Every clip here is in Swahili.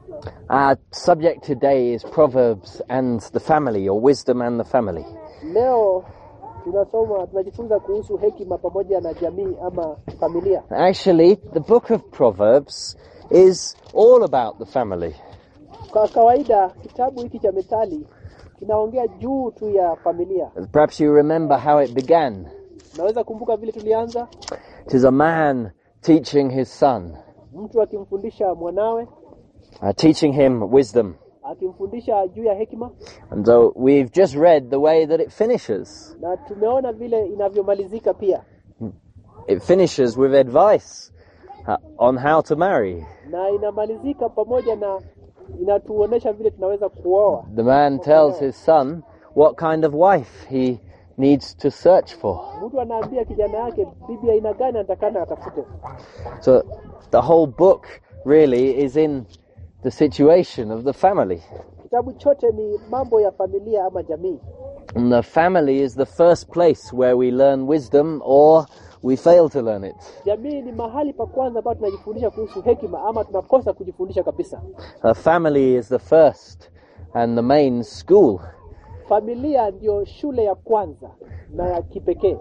Our subject today is Proverbs and the family, or wisdom and the family. Leo tunasoma tunajifunza kuhusu hekima pamoja na jamii ama familia. Actually, the book of Proverbs is all about the family. Kwa kawaida kitabu hiki cha Methali kinaongea juu tu ya familia. Perhaps you remember how it began. Naweza kumbuka vile tulianza, It is a man teaching his son, mtu akimfundisha mwanawe, uh, teaching him wisdom. akimfundisha juu ya hekima, And so we've just read the way that it finishes. na tumeona vile inavyomalizika pia, It finishes with advice uh, on how to marry. na inamalizika pamoja na inatuonesha vile tunaweza kuoa. The man tells his son what kind of wife he needs to search for. Mtu anaambia kijana yake bibi aina gani anatakana atafute. So the whole book really is in the situation of the family. Kitabu chote ni mambo ya familia ama jamii, And the family is the first place where we learn wisdom or we fail to learn it. jamii ni mahali pa kwanza ambapo tunajifundisha kuhusu hekima ama tunakosa kujifundisha kabisa. A family is the first and the main school. Familia ndio shule ya kwanza na ya kipekee.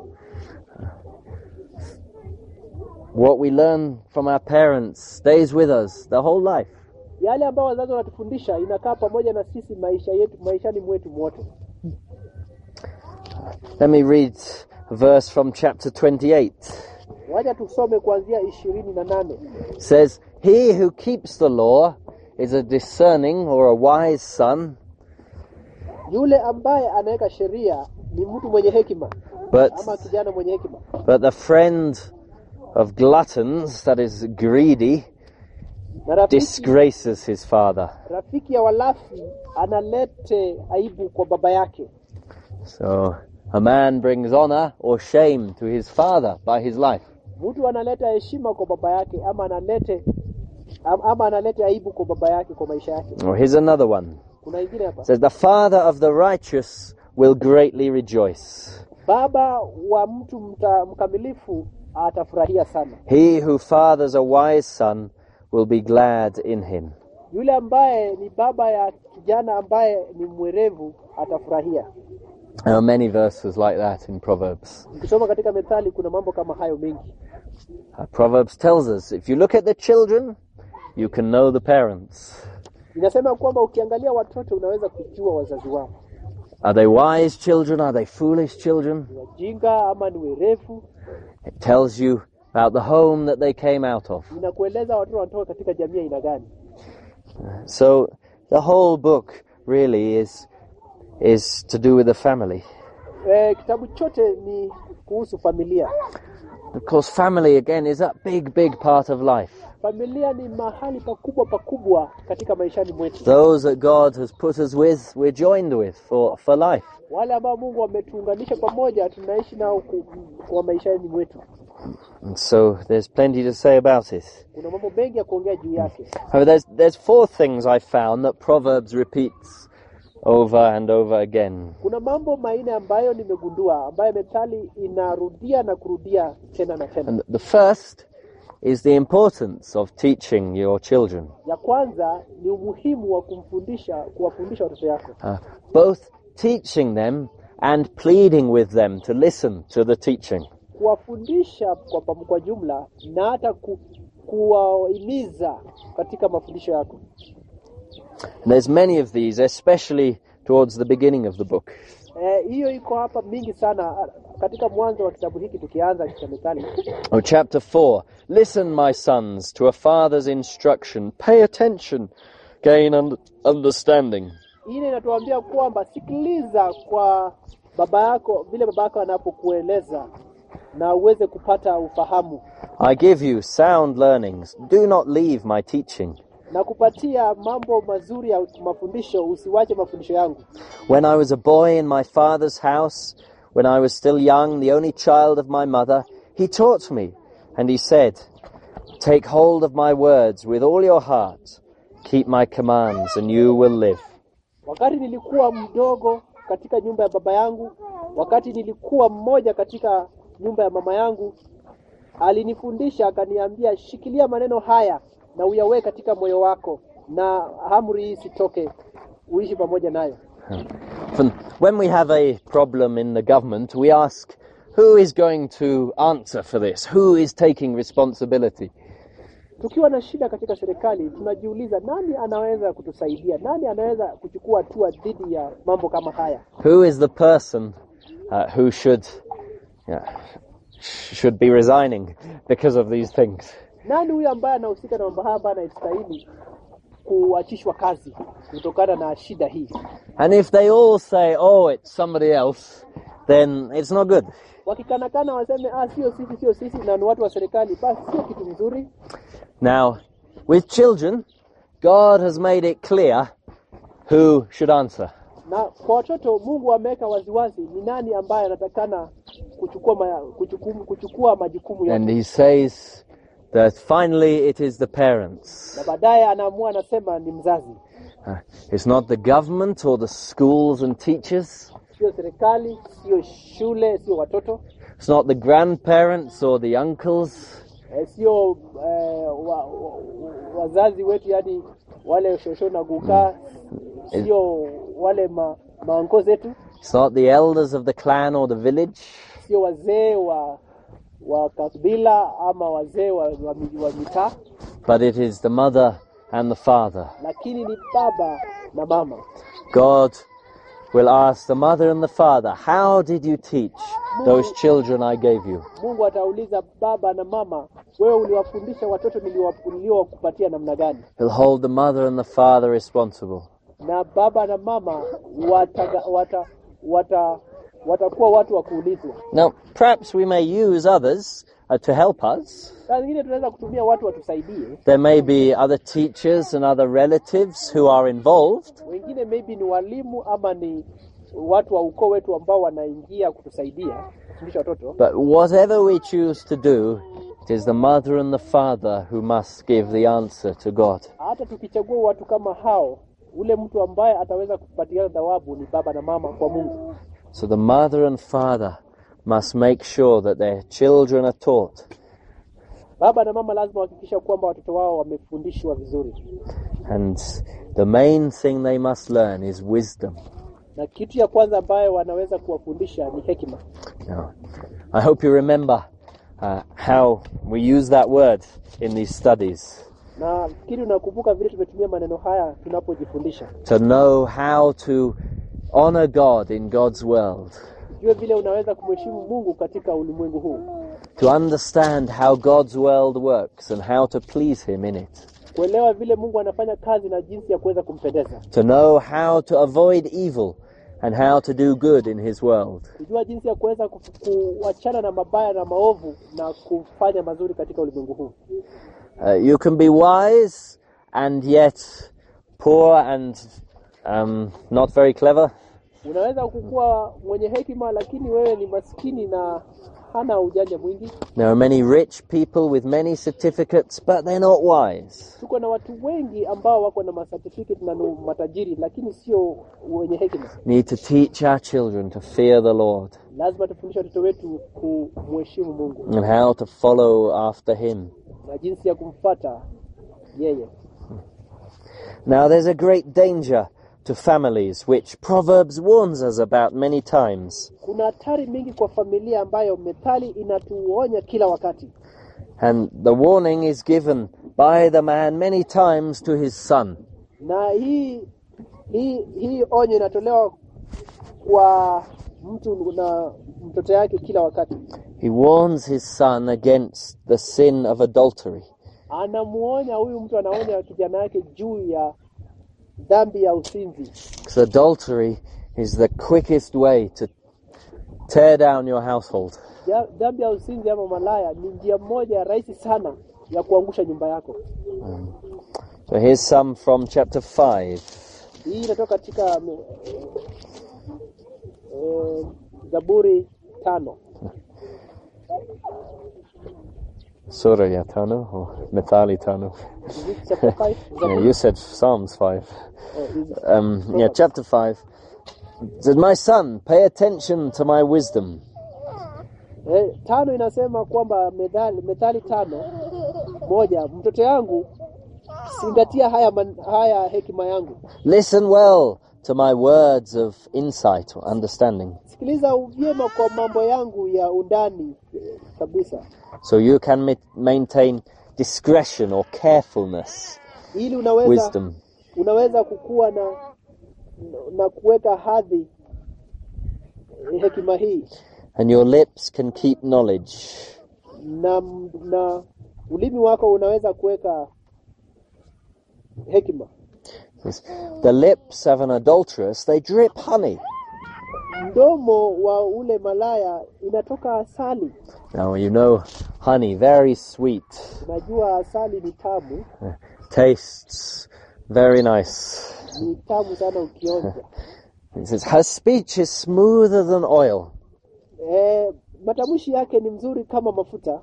What we learn from our parents stays with us the whole life. Yale ambayo wazazi wanatufundisha inakaa pamoja na sisi maisha yetu maishani mwetu mwote. Let me read a verse from chapter 28. Wacha tusome kuanzia ishirini na nane. It says, He who keeps the law is a discerning or a wise son, Yule ambaye anaweka sheria ni mtu mwenye hekima but ama kijana mwenye hekima, but the friend of gluttons, that is greedy, na rafiki, disgraces his father. rafiki ya walafi analete aibu kwa baba yake. So a man brings honor or shame to his father by his life. Mtu analeta heshima kwa baba yake ama analete am- ama analete aibu kwa baba yake kwa maisha yake. Or here's another one. Kuna ingine hapa, It says, The father of the righteous will greatly rejoice. baba wa mtu mta, mkamilifu atafurahia sana. He who fathers a wise son will be glad in him. Yule ambaye ni baba ya kijana ambaye ni mwerevu atafurahia. There are many verses like that in Proverbs. Ukisoma katika Methali kuna mambo kama hayo mengi. Uh, Proverbs tells us if you look at the children, you can know the parents. Inasema kwamba ukiangalia watoto unaweza kujua wazazi wao Are they wise children? Are they foolish children? ni wajinga ama ni werevu. It tells you about the home that they came out of. Inakueleza watoto wanatoka katika jamii aina gani. So the whole book really is is to do with the family. E, kitabu chote ni kuhusu familia. Of course, family again is a big, big part of life. Familia ni mahali pakubwa pakubwa katika maishani mwetu. Those that God has put us with, we're joined with for, for life. Wale ambao Mungu ametuunganisha pamoja, tunaishi nao ku- kwa maishani mwetu. And so there's plenty to say about it. Kuna mambo mengi ya kuongea juu yake. However, there's, there's four things I found that Proverbs repeats over and over again. Kuna mambo manne ambayo nimegundua ambayo Methali inarudia na kurudia tena na tena. And the first is the importance of teaching your children. Ya kwanza ni umuhimu wa kumfundisha, kuwafundisha watoto yako, Uh, both teaching them and pleading with them to listen to the teaching. kuwafundisha kwa, pam- kwa jumla na hata ku, kuwahimiza katika mafundisho yako. And there's many of these, especially towards the beginning of the book. Eh, hiyo iko hapa mingi sana katika mwanzo wa kitabu hiki tukianza cha Methali. Oh, chapter 4. Listen, my sons, to a father's instruction. Pay attention, gain un- understanding. Ile inatuambia kwamba sikiliza kwa baba yako vile baba yako anapokueleza na uweze kupata ufahamu I give you sound learnings. Do not leave my teaching. na kupatia mambo mazuri ya mafundisho. Usiwache mafundisho yangu. When I was a boy in my father's house, when I was still young, the only child of my mother, he taught me, and he said, Take hold of my words with all your heart. Keep my commands, and you will live. Wakati nilikuwa mdogo katika nyumba ya baba yangu, wakati nilikuwa mmoja katika nyumba ya mama yangu, alinifundisha akaniambia, shikilia maneno haya na uyaweke katika moyo wako, na amri hii isitoke, uishi pamoja nayo. From- When we have a problem in the government, we ask, who is going to answer for this? Who is taking responsibility? Tukiwa na shida katika serikali, tunajiuliza nani anaweza kutusaidia, nani anaweza kuchukua hatua dhidi ya mambo kama haya. Who is the person uh, who should yeah, should be resigning because of these things? Nani huyo ambaye anahusika na mambo haya ambaye anastahili kuachishwa kazi kutokana na shida hii? And if they all say, "Oh, it's somebody else," then it's not good. Wakikanakana waseme ah, sio sisi, sio sisi, na ni watu wa serikali, basi sio kitu mzuri. Now, with children, God has made it clear who should answer. Na kwa watoto Mungu ameweka waziwazi ni nani ambaye anatakana kuchukua ma, kuchukumu, kuchukua majukumu And yote, he says that finally it is the parents. na baadaye anaamua anasema ni mzazi, Uh, it's not the government or the schools and teachers. sio serikali, sio shule, sio watoto, It's not the grandparents or the uncles. eh, sio eh, wa, wa, wazazi wetu, yani wale shosho na gukaa, sio wale ma, maanko zetu, It's not the elders of the clan or the village. sio wazee wa wa kabila ama wazee wa, wa, mi- wa mitaa, But it is the mother and the father. lakini ni baba na mama. God will ask the mother and the father, How did you teach those children I gave you? Mungu atauliza baba na mama, wewe uliwafundisha watoto niliwa- niliowakupatia namna gani? He'll hold the mother and the father responsible. Na baba na mama wataga, wata, wata, watakuwa watu wa kuulizwa. Now, perhaps we may use others uh, to help us. Saa zingine tunaweza kutumia watu watusaidie, There may be other teachers and other relatives who are involved. wengine maybe ni walimu ama ni watu wa ukoo wetu ambao wanaingia kutusaidia kufundisha watoto. But whatever we choose to do, it is the mother and the father who must give the answer to God. Hata tukichagua watu kama hao, ule mtu ambaye ataweza kupatiana thawabu ni baba na mama kwa Mungu. So the mother and father must make sure that their children are taught. Baba na mama lazima wahakikisha kwamba watoto wao wamefundishwa vizuri. And the main thing they must learn is wisdom. na kitu ya kwanza ambayo wanaweza kuwafundisha ni hekima. Now, I hope you remember uh, how we use that word in these studies Na fikiri unakumbuka vile tumetumia maneno haya tunapojifundisha, to know how to honor God in God's world, jue vile unaweza kumheshimu Mungu katika ulimwengu huu, to understand how God's world works and how to please Him in it, kuelewa vile Mungu anafanya kazi na jinsi ya kuweza kumpendeza, to know how to avoid evil and how to do good in His world. kujua jinsi ya kuweza ku- kuachana na mabaya na maovu na kufanya mazuri katika ulimwengu huu. Uh, you can be wise and yet poor and um, not very clever. Unaweza kukuwa mwenye hekima, lakini wewe ni maskini na hana ujanja mwingi. There are many rich people with many certificates, but they're not wise. Tuko na watu wengi ambao wako na masertificate na ni matajiri, lakini sio wenye hekima. need to teach our children to fear the Lord lazima tufundishe watoto wetu kumheshimu Mungu and how to follow after Him. na jinsi ya kumfata yeye. Now, there's a great danger to families, which Proverbs warns us about many times. Kuna hatari mingi kwa familia ambayo methali inatuonya kila wakati, And the warning is given by the man many times to his son. na hii hii hii onyo inatolewa kwa mtu na mtoto yake kila wakati. He warns his son against the sin of adultery. Anamuonya huyu mtu, anaonya kijana yake juu ya dhambi ya usinzi, Because adultery is the quickest way to tear down your household. Ja- dhambi ya usinzi ama malaya ni njia moja ya rahisi sana ya kuangusha nyumba yako. So here's some from chapter 5. Hii inatoka katika mm, eh, Zaburi tano Surah ya tano or Mithali tano. Is it chapter five? Yeah, Zaburi, you said Psalms 5. oh, is- Um, yeah, chapter 5. It says, My son, pay attention to my wisdom. eh, tano inasema kwamba methali, methali tano moja, mtoto yangu zingatia haya, man, haya hekima yangu, Listen well to my words of insight or understanding, sikiliza vyema kwa mambo yangu ya undani eh, kabisa, so you can ma- maintain discretion or carefulness, ili unaweza wisdom. unaweza kukua na na kuweka hadhi eh, hekima hii And your lips can keep knowledge. na, na ulimi wako unaweza kuweka hekima. The lips of an adulteress, they drip honey. Mdomo wa ule malaya inatoka asali. Now, you know, honey, very sweet, Unajua asali ni tamu, tastes very nice. ni tamu sana ukionja. It says, her speech is smoother than oil. E, matamshi yake ni mzuri kama mafuta.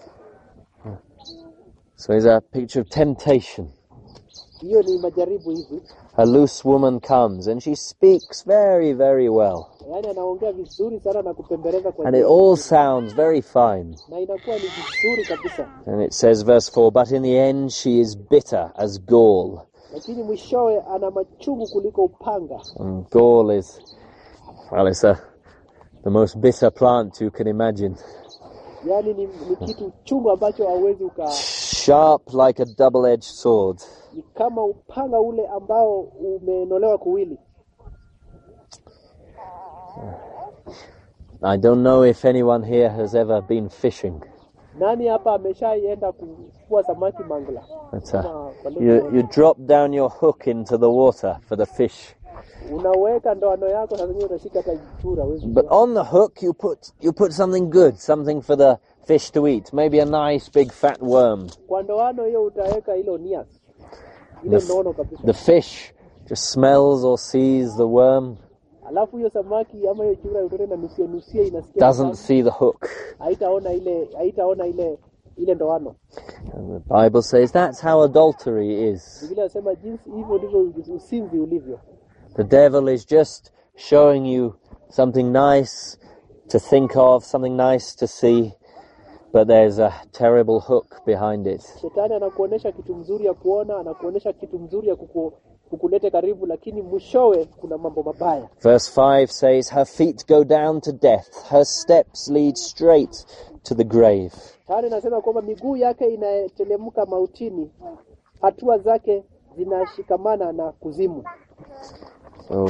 So it's a picture of temptation. Hiyo ni majaribu hivi, A loose woman comes and she speaks very, very well. yaani anaongea vizuri sana na kupembeleza kwa And it njia all nzuri. sounds very fine. na inakuwa ni vizuri kabisa, And it says, verse 4, but in the end she is bitter as gall. lakini mwishowe ana machungu kuliko upanga. And gall is, well, it's a, the most bitter plant you can imagine. Yaani ni, ni kitu chungu ambacho hauwezi uka Sharp like a double edged sword. ni kama upanga ule ambao umenolewa kuwili. I don't know if anyone here has ever been fishing. Nani hapa ameshaienda kuvua samaki Mangla? But, uh, Kama kwa lugha you, you drop down your hook into the water for the fish. unaweka ndoano yako, saa zingine utashika hata chura huwezi But kujua. on the hook, you put you put something good, something for the fish to eat. Maybe a nice big fat worm. Kwa ndoano hiyo utaweka hilo nias, ile The f- nono kabisa. The fish just smells or sees the worm, Alafu hiyo samaki ama hiyo chura utote na nusia nusia, inasikia doesn't tamu. see the hook. haitaona ile haitaona ile ile ndoano. And the Bible says that's how adultery is. Biblia inasema jinsi hivyo ndivyo usinzi ulivyo. The devil is just showing you something nice to think of, something nice to see, but there's a terrible hook behind it. Shetani anakuonesha kitu mzuri ya kuona, anakuonesha kitu mzuri ya kuku, kukulete karibu, lakini mwishowe kuna mambo mabaya. Verse 5 says, Her feet go down to death, her steps lead straight to the grave. Tani nasema kwamba miguu yake inatelemka mautini, hatua zake zinashikamana na kuzimu. So,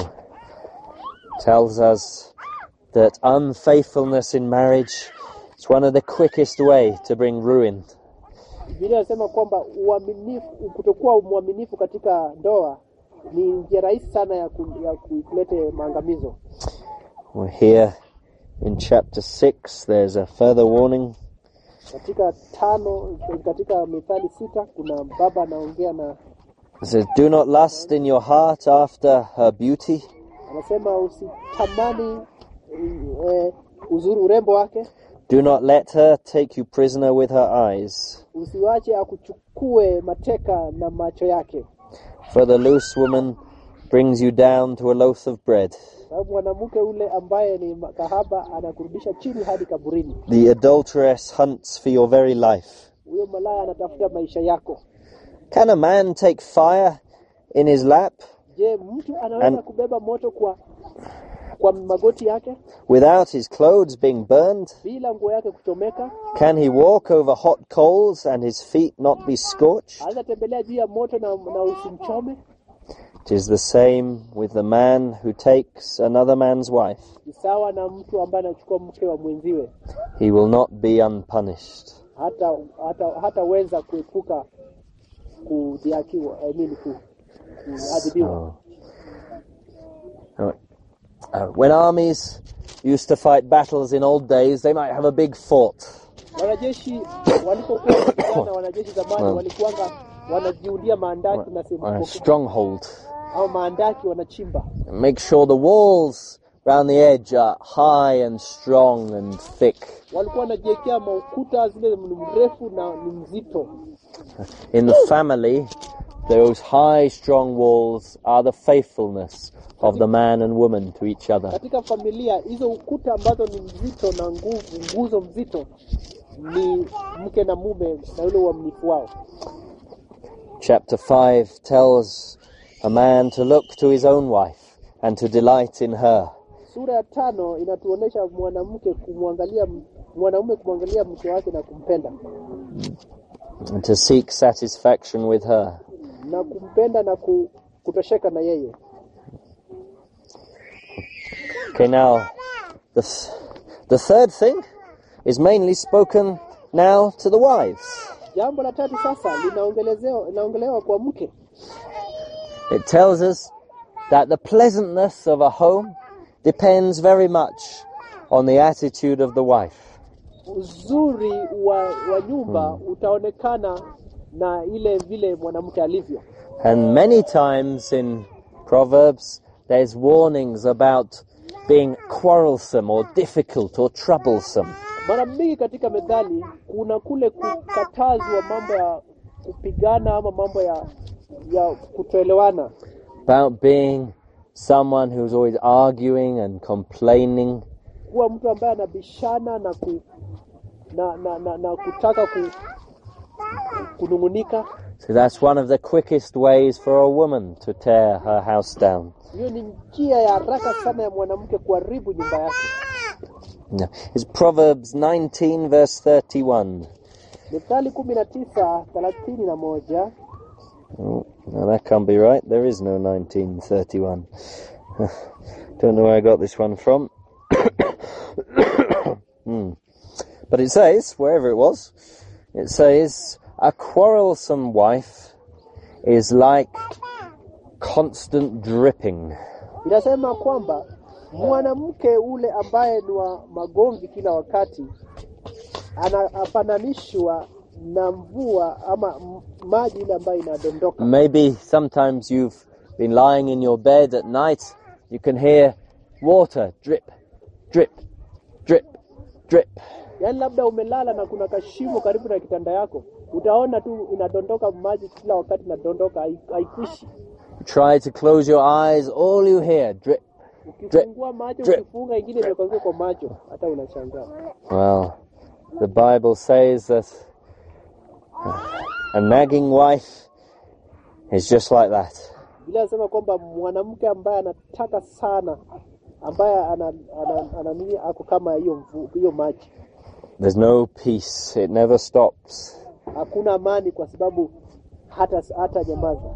tells us that unfaithfulness in marriage is one of the quickest way to bring ruin. Biblia inasema kwamba uaminifu, kutokuwa mwaminifu katika ndoa ni njia rahisi sana ya, ku, ya ku- kulete maangamizo. We're here in chapter 6, there's a further warning. Katika tano, katika Mithali sita kuna baba anaongea na It says, Do not lust in your heart after her beauty, anasema usitamani eh, uzuri urembo wake, do not let her take you prisoner with her eyes. usiwache akuchukue mateka na macho yake, For the loose woman brings you down to a loaf of bread. sababu mwanamke ule ambaye ni kahaba anakurudisha chini hadi kaburini. The adulteress hunts for your very life. Huyo malaya anatafuta maisha yako. Can a man take fire in his lap Je, mtu anaweza An- kubeba moto kwa kwa magoti yake without his clothes being burned? bila nguo yake kuchomeka? Can he walk over hot coals and his feet not be scorched? Anaweza tembelea juu ya moto na, na usimchome? It is the same with the man who takes another man's wife. Ni sawa na mtu ambaye anachukua mke wa mwenziwe, He will not be unpunished. hata hata hataweza kuepuka kudhihakiwa, I mean, ku, kuadhibiwa. Oh. Uh, uh, when armies used to fight battles in old days, they might have a big fort. Wanajeshi walipokuwa wakipigana, wanajeshi zamani Mm. walikuwanga wanajiundia maandaki na sehemu a kubwa stronghold. au maandaki wanachimba Make sure the walls round the edge are high and strong and thick. walikuwa wanajiwekea maukuta zile ni mrefu na ni mzito. In the family, those high, strong walls are the faithfulness of the man and woman to each other. Katika familia hizo ukuta ambazo ni mzito na nguvu, nguzo mzito ni mke na mume na yule uaminifu wao. chapter 5 tells a man to look to his own wife and to delight in her. Sura ya tano inatuonyesha mwanamke kumwangalia mwanaume kumwangalia mke wake na kumpenda and to seek satisfaction with her. na kumpenda na ku, kutosheka na yeye. Okay, now the th- the third thing is mainly spoken now to the wives. Jambo la tatu sasa linaongelezewa linaongelewa kwa mke. It tells us that the pleasantness of a home depends very much on the attitude of the wife. Uzuri wa, wa nyumba utaonekana na ile vile mwanamke alivyo. And many times in Proverbs, there's warnings about being quarrelsome or difficult or troublesome. Mara mingi katika methali kuna kule kukatazwa mambo ya kupigana ama mambo ya ya kutoelewana, about being someone who's always arguing and complaining. kuwa mtu ambaye anabishana na ku, na, na, na, na kutaka ku, kunung'unika. So that's one of the quickest ways for a woman to tear her house down. Hiyo ni njia ya haraka sana ya mwanamke kuharibu nyumba yake. No. It's Proverbs 19 verse 31. Mithali kumi na tisa thelathini na moja Oh, no, that can't be right. There is no 1931. Don't know where I got this one from. Hmm. But it says, wherever it was, it says, a quarrelsome wife is like constant dripping. inasema kwamba mwanamke ule ambaye ni wa magomvi kila wakati anafananishwa na mvua ama m- maji ile ambayo inadondoka. Maybe sometimes you've been lying in your bed at night, you can hear water drip, drip, drip, drip. Yaani labda umelala na kuna kashimo karibu na kitanda yako, utaona tu inadondoka maji kila wakati, inadondoka hai- haikuishi. Try to close your eyes, all you hear drip. Ukifungua macho, drip, ukifunga ingine imekuanguka kwa macho, hata unashangaa. Well, the Bible says that a nagging wife is just like that. Biblia inasema kwamba mwanamke ambaye anataka sana, ambaye ana, ana, ana, nini ako kama hiyo mvu- hiyo maji, There's no peace, it never stops. hakuna amani kwa sababu hata hata nyamaza.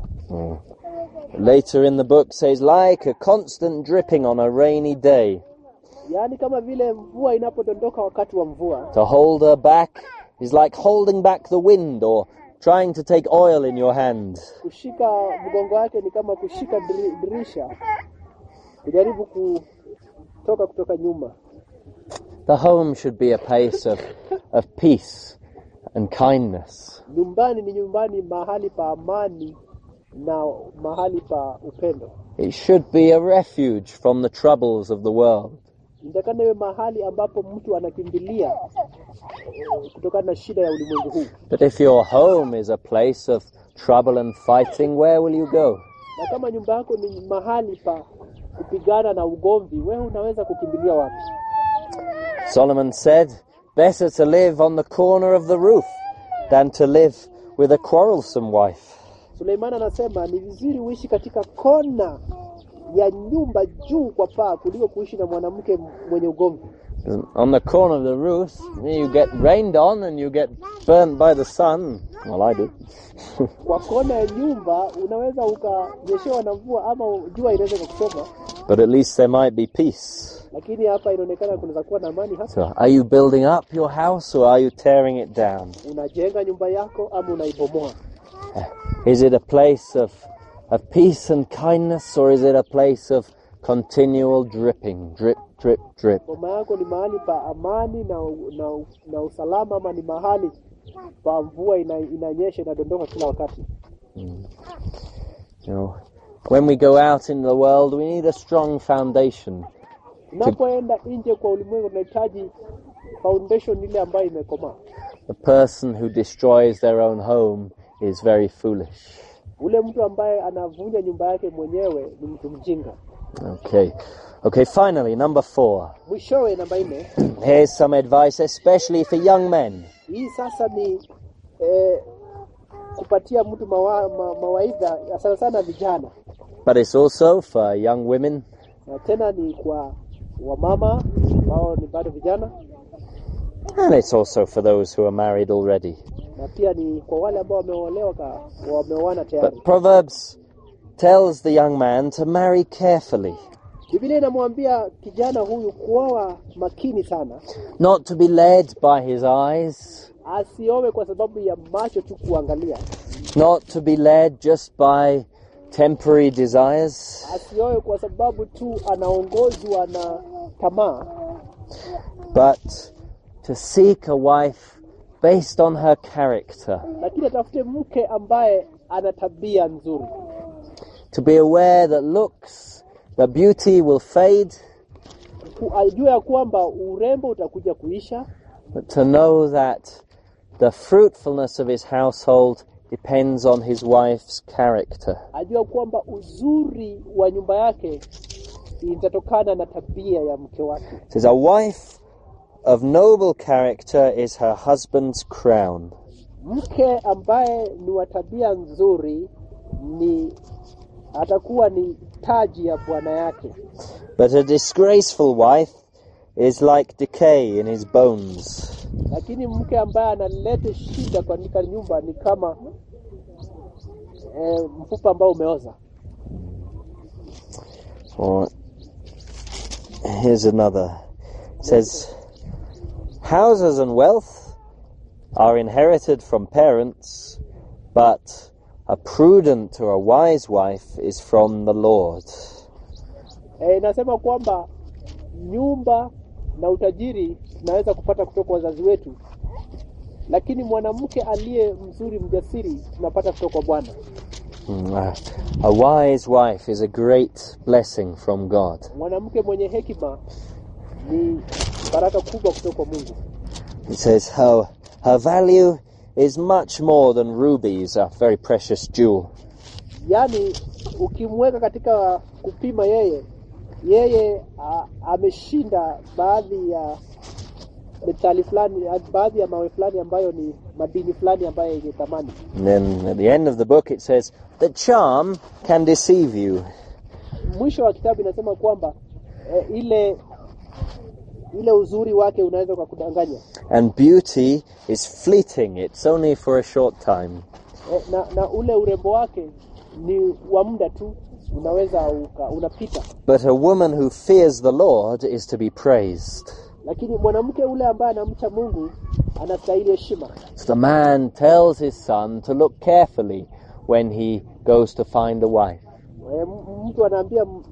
Later in the book says, like a constant dripping on a rainy day. Yaani kama vile mvua inapodondoka wakati wa mvua, To hold her back is like holding back the wind or trying to take oil in your hand. kushika mgongo wake ni kama kushika diri- dirisha, kujaribu kutoka kutoka nyuma. The home should be a place of, of peace and kindness. Nyumbani ni nyumbani, mahali pa amani na mahali pa upendo. It should be a refuge from the troubles of the world. Inatakana iwe mahali ambapo mtu anakimbilia eh, kutokana na shida ya ulimwengu huu. But if your home is a place of trouble and fighting, where will you go? Na kama nyumba yako ni mahali pa kupigana na ugomvi, wewe unaweza kukimbilia wapi? Solomon said, Better to live on the corner of the roof than to live with a quarrelsome wife. Suleimani anasema ni vizuri uishi katika kona ya nyumba juu kwa paa kuliko kuishi na mwanamke mwenye ugomvi. On the corner of the roof, you get rained on and you get burnt by the sun. Well, I do. Kwa kona ya nyumba unaweza ukanyeshewa na mvua ama jua inaweza kukuchoma, but at least there might be peace. lakini hapa inaonekana kunaweza kuwa na amani hapa. So, are you building up your house or are you tearing it down? Unajenga nyumba yako ama unaibomoa? Is it a place of, of peace and kindness or is it a place of continual dripping? Drip, drip, drip. Boma yako ni mahali pa amani na, na, na usalama ama ni mahali pa mvua ina, inanyesha inadondoka kila wakati? You know, when we go out in the world, we need a strong foundation. Unapoenda nje kwa ulimwengu unahitaji foundation ile ambayo imekomaa. The person who destroys their own home is very foolish. Ule mtu ambaye anavunja nyumba yake mwenyewe ni mtu mjinga. Okay. Okay, finally, number four. Mwishowe, namba nne, Here's some advice, especially for young men. hii sasa ni eh, kupatia mtu mawa, ma, mawaidha sana sana vijana, but it's also for young women na tena ni kwa wamama ambao ni bado vijana, and it's also for those who are married already. na pia ni kwa wale ambao wameolewa ka- wameoana tayari. But Proverbs tells the young man to marry carefully, Biblia inamwambia kijana huyu kuoa makini sana, not to be led by his eyes, asiowe kwa sababu ya macho tu kuangalia, not to be led just by temporary desires, asiowe kwa sababu tu anaongozwa na tamaa, but to seek a wife based on her character, lakini atafute mke ambaye ana tabia nzuri, to be aware that looks, that beauty will fade, Ku- ajue ya kwamba urembo utakuja kuisha, but to know that the fruitfulness of his household depends on his wife's character. ajue kwamba uzuri wa nyumba yake itatokana na tabia ya mke wake. It says, A wife of noble character is her husband's crown, Mke ambaye ni wa tabia nzuri ni atakuwa ni taji ya bwana yake, but a disgraceful wife is like decay in his bones. lakini mke ambaye analeta shida katika nyumba ni kama eh, mfupa ambao umeoza. Or here's another. It says, Houses and wealth are inherited from parents, but a prudent or a wise wife is from the Lord. Eh, inasema kwamba nyumba na utajiri tunaweza kupata kutoka kwa wazazi wetu, lakini mwanamke aliye mzuri mjasiri tunapata kutoka kwa Bwana. Mm, A, a wise wife is a great blessing from God. Mwanamke mwenye hekima ni baraka kubwa kutoka kwa Mungu. It says her, her value is much more than rubies, a very precious jewel. Yaani ukimweka katika kupima yeye, yeye a, ameshinda baadhi ya metali fulani, a- baadhi ya mawe fulani ambayo ni madini fulani ambayo yenye thamani. And then at the end of the book it says, The charm can deceive you. Mwisho wa kitabu inasema kwamba e, ile ile uzuri wake unaweza ukakudanganya And beauty is fleeting, it's only for a short time. e, na, na ule urembo wake ni wa muda tu, unaweza uka, unapita. But a woman who fears the Lord is to be praised. Lakini mwanamke ule ambaye anamcha Mungu anastahili heshima. So the man tells his son to look carefully when he goes to find a wife. E, m- mtu anaambia m-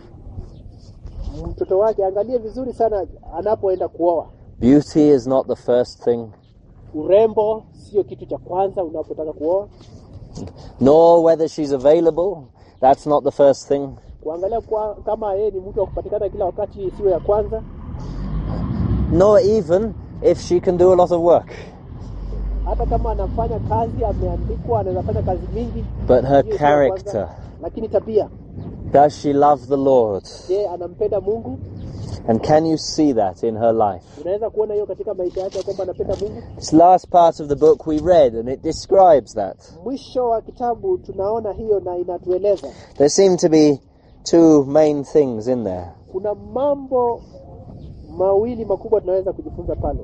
mtoto wake angalie vizuri sana anapoenda kuoa. Beauty is not the first thing, Urembo sio kitu cha kwanza unapotaka kuoa. nor whether she's available. That's not the first thing. Kuangalia kwa, kama yeye ni mtu wa kupatikana kila wakati sio ya kwanza. Nor even if she can do a lot of work. hata kama anafanya kazi ameandikwa, anaweza fanya kazi mingi, But her hiyo sio ya character. kwanza. lakini tabia, Does she love the Lord? je, anampenda Mungu? And can you see that in her life? Unaweza kuona hiyo katika maisha yake ya kwamba anapenda Mungu. This last part of the book we read, and it describes that. Mwisho wa kitabu tunaona hiyo na inatueleza There seem to be two main things in there. kuna mambo mawili makubwa tunaweza kujifunza pale.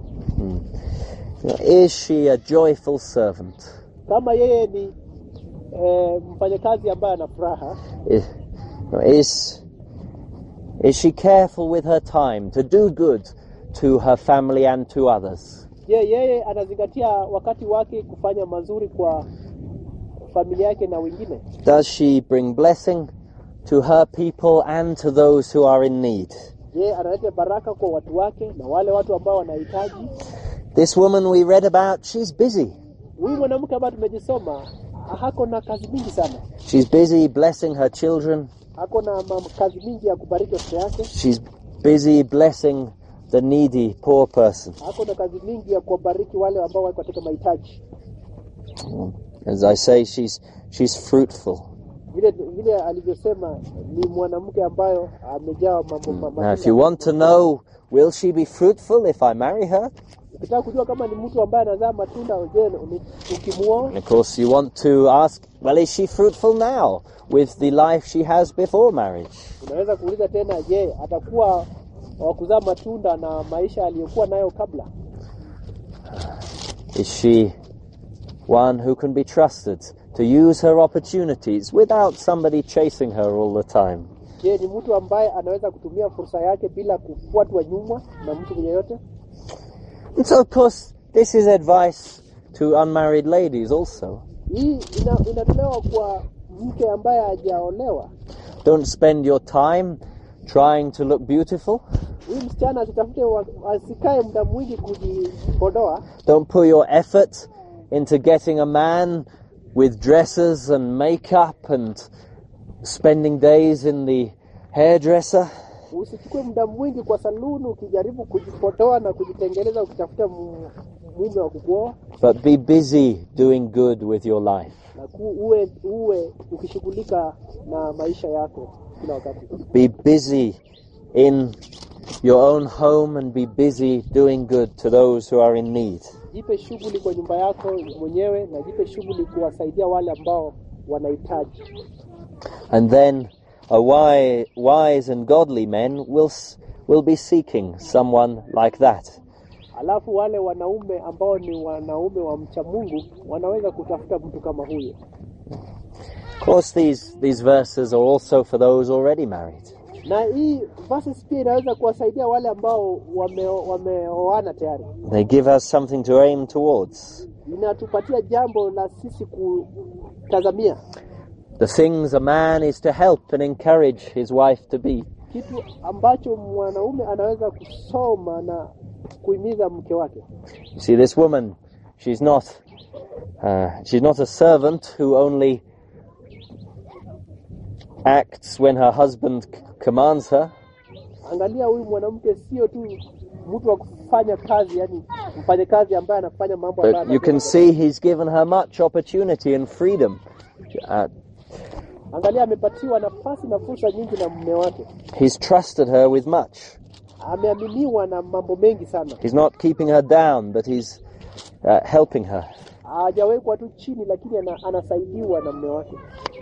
Is she a joyful servant? Kama yeye ni e, mfanyakazi ambaye ana furaha, Is, is, is she careful with her time to do good to her family and to others? je, yeye anazingatia wakati wake kufanya mazuri kwa familia yake na wengine? Does she bring blessing to her people and to those who are in need? Je, analeta baraka kwa watu wake na wale watu ambao wanahitaji? This woman we read about, she's busy. Huyu mwanamke ambaye tumejisoma hako na kazi mingi sana, She's busy blessing her children. hako na mam- kazi mingi ya kubariki watoto yake, She's busy blessing the needy poor person. hako na kazi mingi ya kuwabariki wale ambao wako katika mahitaji. As I say, she's she's fruitful. Vile vile alivyosema, ni mwanamke ambayo amejaa mambo ma- Now, if matunda. you want to know, will she be fruitful if I marry her? ukitaka kujua kama ni mtu ambaye anazaa matunda je ni- ukimuoa And of course, you want to ask, well, is she fruitful now with the life she has before marriage? unaweza kuuliza tena je atakuwa wa kuzaa matunda na maisha aliyokuwa nayo kabla Is she one who can be trusted to use her opportunities without somebody chasing her all the time? je ni mtu ambaye anaweza kutumia fursa yake bila kufuatwa nyuma na mtu yeyote And so, of course, this is advice to unmarried ladies also. hii ina, inatolewa kwa mke ambaye hajaolewa Don't spend your time trying to look beautiful. huyu msichana asitafute wa- asikae muda mwingi kujipodoa Don't put your effort into getting a man with dresses and makeup and spending days in the hairdresser. usichukue muda mwingi kwa saluni ukijaribu kujipodoa na kujitengeneza ukitafuta mu- mume wa kukuoa But be busy doing good with your life. na ku, uwe uwe ukishughulika na maisha yako kila wakati Be busy in your own home and be busy doing good to those who are in need. jipe shughuli kwa nyumba yako mwenyewe na jipe shughuli kuwasaidia wale ambao wanahitaji And then a wise, wise and godly men will, s- will be seeking someone like that. alafu wale wanaume ambao ni wanaume wa mcha mungu wanaweza kutafuta mtu kama huyo Of course, these, these verses are also for those already married. na hii verses pia inaweza kuwasaidia wale ambao wame- wameoana tayari They give us something to aim towards. inatupatia jambo la sisi kutazamia The things a man is to help and encourage his wife to be. kitu ambacho mwanaume anaweza kusoma na kuhimiza mke wake You see, this woman, she's not, uh, she's not a servant who only acts when her husband c- commands her. angalia huyu mwanamke sio tu mtu wa kufanya kazi yani mfanye kazi ambaye anafanya mambo ambayo But you can anafanya. see he's given her much opportunity and freedom. Uh, angalia amepatiwa nafasi na fursa nyingi na mume wake he's trusted her with much. ameaminiwa na mambo mengi sana He's not keeping her down, but he's uh, helping her. hajawekwa tu chini lakini ana, anasaidiwa na mume wake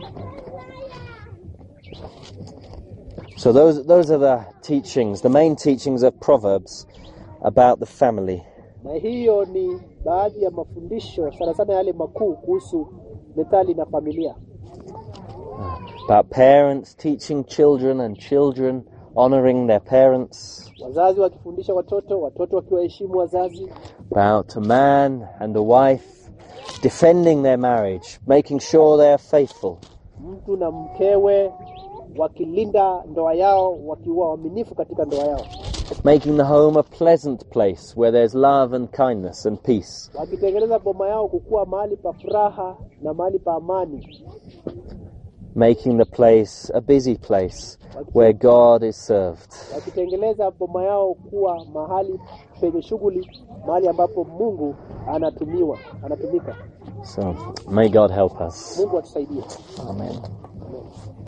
So those those are the teachings, the main teachings of Proverbs about the family. na hiyo ni baadhi ya mafundisho sana sana yale makuu kuhusu methali na familia About parents teaching children and children honoring their parents. wazazi wakifundisha watoto watoto wakiwaheshimu wazazi About a man and a wife defending their marriage, making sure they are faithful. mtu na mkewe wakilinda ndoa yao wakiwa waaminifu katika ndoa yao Making the home a pleasant place where there's love and kindness and peace. wakitengeneza boma yao kukuwa mahali pa furaha na mahali pa amani Making the place a busy place where God is served. wakitengeneza boma yao kuwa mahali penye shughuli mahali ambapo mungu anatumiwa anatumika So may God help us. mungu atusaidie Amen.